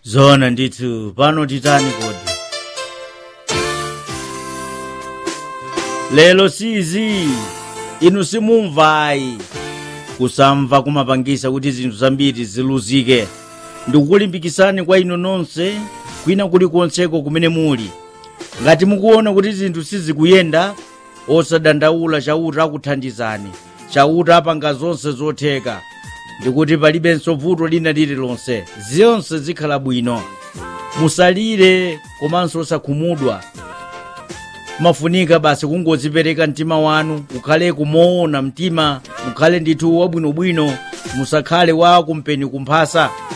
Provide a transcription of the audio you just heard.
zona ndithu pano titani kodi lero sizi inu simumvayi kusamva kumapangisa kuti zinthu zambiri ziluzike ndikukulimbikisani kwa inu nonse kwina kulikonseko kumene muli ngati mukuona kuti zinthu sizikuyenda osadandaula chauta akuthandizani chauta apanga zonse zotheka ndikuti palibenso vuto lina lililonse zonse zikhala bwino musalire komanso osakhumudwa mafunika basi kungodzipereka mtima wanu ukhale kumoona mtima mukhale ndithu wabwinobwino musakhale wa kumpeni kumphasa